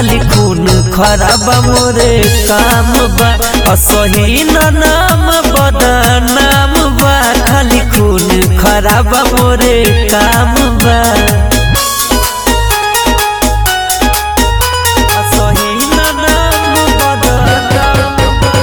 खाली खून खराब मोरे काम बा असही न नाम बदनाम बा खाली खून खराब मोरे काम बा असही न नाम बदनाम बा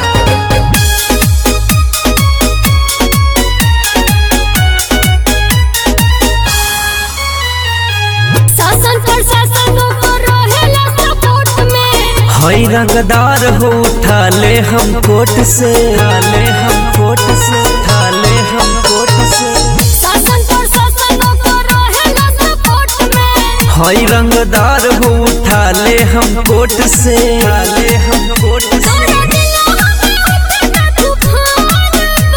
शासन प्रशासन को रहेला सपोर्ट में हई रंगदार हो उठा ले हम कोट से ठाले हम कोट से ठाले हम कोट से शासन प्रशासन को रहेला सपोर्ट में हई रंगदार हो उठा ले हम कोट से ठाले हम कोट से तोरा दिलवा में उठता तूफान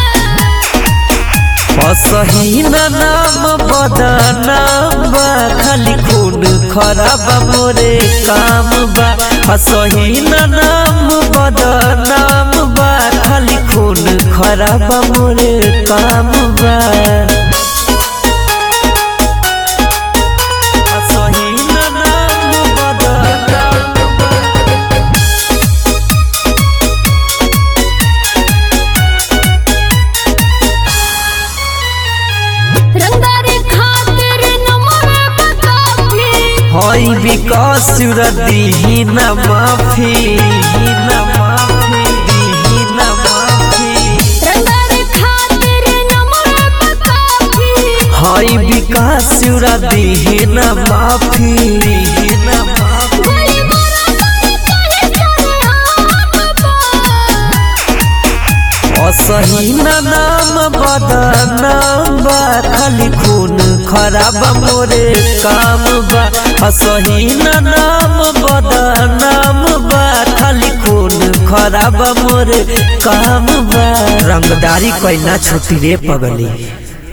बा असही न नाम बदनाम बा खाली खून खराब मोरे काम बा असही न नाम बदनाम बा खाली खून खराब मोरे काम बा असही न नाम बदनाम बा रंगारे खातिर नमरे बताफी हई विकास दीही न माफी न माफी दीही न माफी रंगारे खातिर नमरे बताफी हई विकास दीही न माफी दीही न माफी गोली मारा कहे सरेआम बा असही न नाम बदनाम बा खाली खून खराब मोरे काम बा असही न नाम बदनाम बा खाली खून खराब मोरे काम बा रंगदारी कोई ना छुटी रे पगली